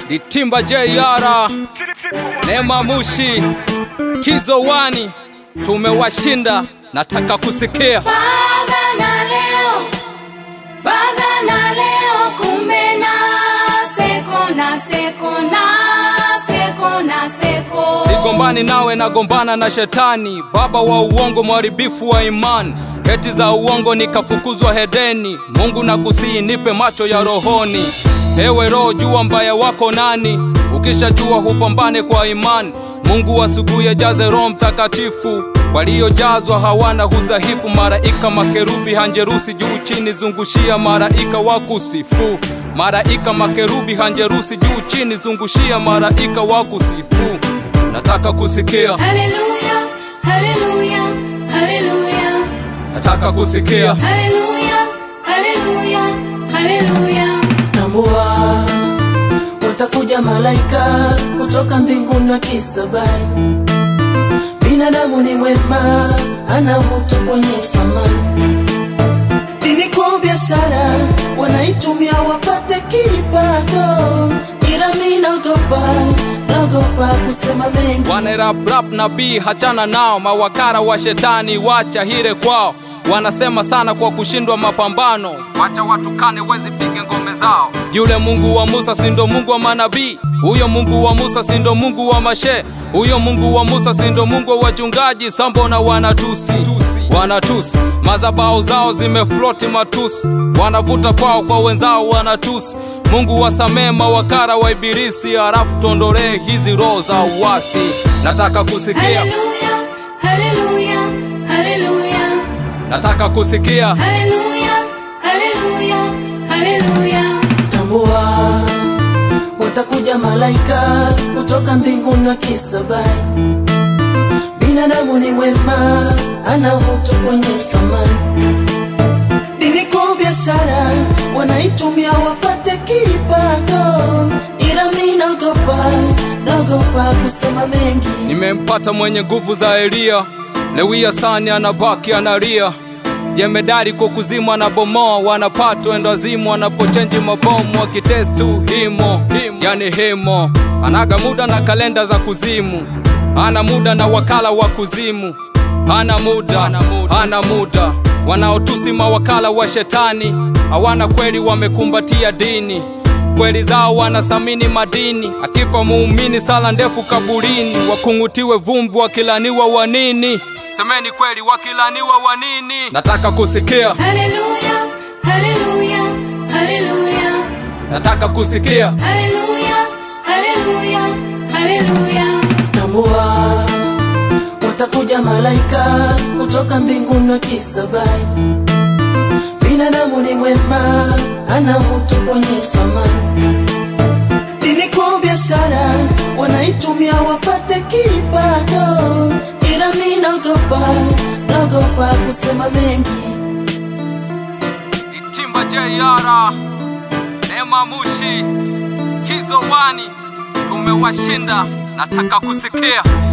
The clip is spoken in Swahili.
Itimba JR, Neema Mushi, Kizo Wani, tumewashinda. Nataka kusikia Baba na leo, baba na leo, kumbe na seko na seko na seko na seko. sigombani nawe, nagombana na shetani, baba wa uongo, mharibifu wa imani. Heti za uongo nikafukuzwa hedeni. Mungu nakusihi, nipe macho ya rohoni. Ewe roho, jua mbaya wako nani. Ukishajua hupambane kwa imani. Mungu asubuhi jaze Roho Mtakatifu. Waliojazwa hawana huzahifu. Maraika makerubi hanjerusi juu chini, zungushia maraika wa kusifu. Maraika makerubi hanjerusi juu chini, zungushia maraika wa kusifu. Nataka kusikia, Haleluya, haleluya, haleluya, nataka kusikia. haleluya, haleluya, haleluya. tambua watakuja malaika kutoka mbinguni wakisabai binadamu ni mwema ana mtu kwenye thamani dini kwa biashara wanaitumia wapate kipato ila mi naogopa naogopa kusema mengi wanerabrap nabii hachana nao mawakara wa shetani wacha hire kwao wanasema sana kwa kushindwa mapambano wacha watukane wezi pige ngome zao yule mungu wa musa sindo mungu wa manabii huyo mungu wa musa sindo mungu wa mashe huyo mungu wa musa sindo mungu wa wachungaji sambona wanatusi wanatusi mazabao zao zimefloti matusi wanavuta kwao kwa wenzao wanatusi mungu wasamee mawakara wa ibilisi harafu tuondolee hizi roho za uwasi nataka kusikia Haleluya, haleluya, haleluya, nataka kusikia haleluya, haleluya, haleluya. tambua watakuja malaika kutoka mbinguni wakisabai binadamu ni wema ana mtu kwenye thamani dini kwa biashara wanaitumia wapate kipato ila mi naogopa naogopa kusema mengi nimempata mwenye nguvu za Eliya. Lewia sani anabaki analia, jemedari kwa kuzimu anabomoa, wanapatwa endazimu wanapochenji mabomu, wakitestu himo, yani himo. Anaga muda na kalenda za kuzimu, ana muda na wakala wa kuzimu, hana muda, hana muda. Wanaotusi mawakala wa shetani, hawana kweli, wamekumbatia dini kweli zao wanasamini madini, akifa muumini sala ndefu kaburini, wakungutiwe vumbi, wakilaniwa wanini. Semeni kweli, wakilaniwa wanini? Nataka kusikia, Haleluya, haleluya, haleluya, nataka kusikia. haleluya, haleluya, haleluya. tambua watakuja malaika kutoka mbinguni wakisabai binadamu ni mwema ana mtu kwenye thamani dini kwa biashara wanaitumia wapate kipato ila mi naogopa naogopa kusema mengi Itimba JR, Neema Mushi, Kizo Wani, tumewashinda. Nataka kusikia.